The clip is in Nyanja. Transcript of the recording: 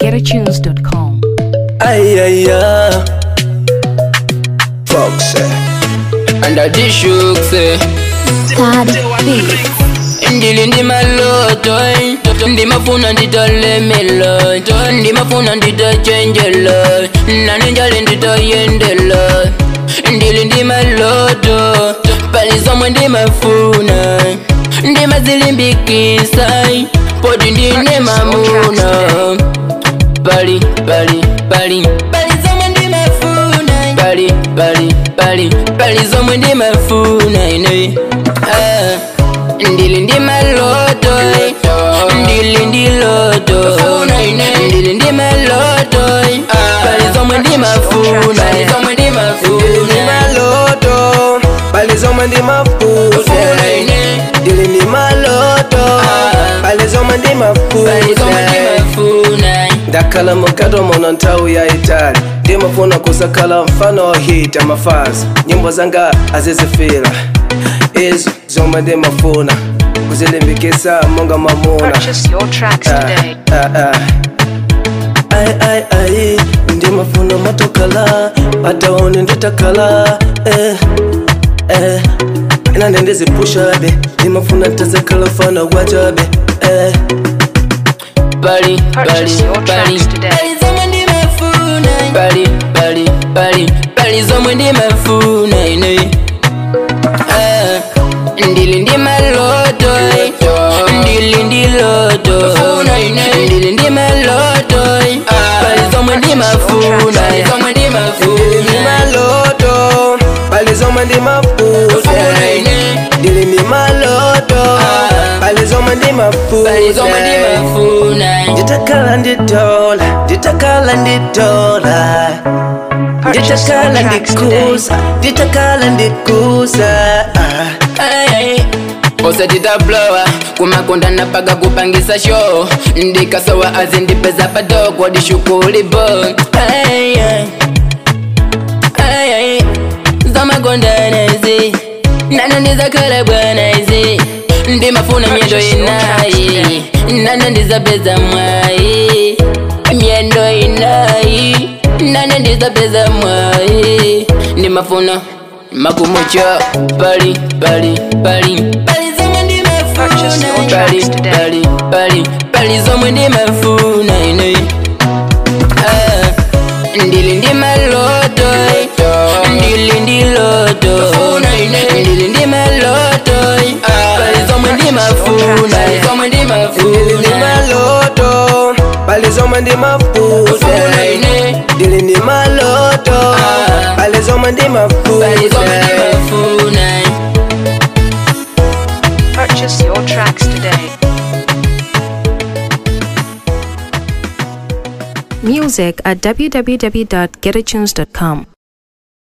www.getatunes.com. Aïe aïe aïe. Fox. Under the shooks ndili ndi maloto ndimafuna nditolemelo ndimafuna nditochenjelo nane njali nditoyendelo ndili ndi maloto pali zomwe ndimafuna ndimazilimbikisa poti ndine mamuna pali pali pali pali zomwe ndimafuna pali pali pali pali zomwe ndimafuna ine ah. ndili ndi maloto ndili ndi loto ndili ndi maloto pali zomwe ndimafuna pali zomwe Ndili ndimafuna maloto. Pali zomwe ndimafuna. Ndili ndi maloto. Pali zomwe pali zomwe ndimafuna. ndimafuna ndakhala mukato muno nthawi yayitali ndimafuna kusakhala mfano hit amafazi nyimbo zanga azizifira izo zomwe ndimafuna kuzilimbikisa monga mamuna Purchase your tracks today. ai ai ai ndimafuna matokala pataone nditakala eh, eh. inande ndizipushabe ndimafuna tazakhala mfano wachabe eh. pali pali Purchase your pali tracks today. pali zomwe ndimafuna pali pali pali pali zomwe ndimafuna ine Ah, ndili ndi maloto ndili ndi loto ndili ndi maloto pali zomwe ndimafuna pali zomwe Ndili ndi ndimafuna maloto pali zomwe ndimafuna ndili ndi maloto pali zomwe pali zomwe ndimafuna ndimafuna nditakhala nditola nditakhala nditola Purchase your nditakhala tracks today. ndikusa nditakhala ndikusa osatitaplowa kumakonda paga kupangisa show ndikasowa azindipeza padogo dishukulibo Ay, ay. Ay, ay. zamakondanezi nano ndizakhala bwanaizi ndimafuna myendo inayi nano ndizapeza mwayi myendo inayi nano ndizapeza mwayi ndimafuna makumucho pali pali pali pali zomwe Purchase your ndimafuna tracks pali today. pali pali pali zomwe ndimafuna ine Ah, ndili ndi maloto ndili ndi loto ndili ndi maloto pali zomwe ndimafuna pali zomwe ndili ndi ndimafuna maloto pali zomwe ndimafuna ndili ndi maloto pali zomwe pali zomwe ndimafuna ndimafuna Purchase your tracks today. Music at www.getatunes.com.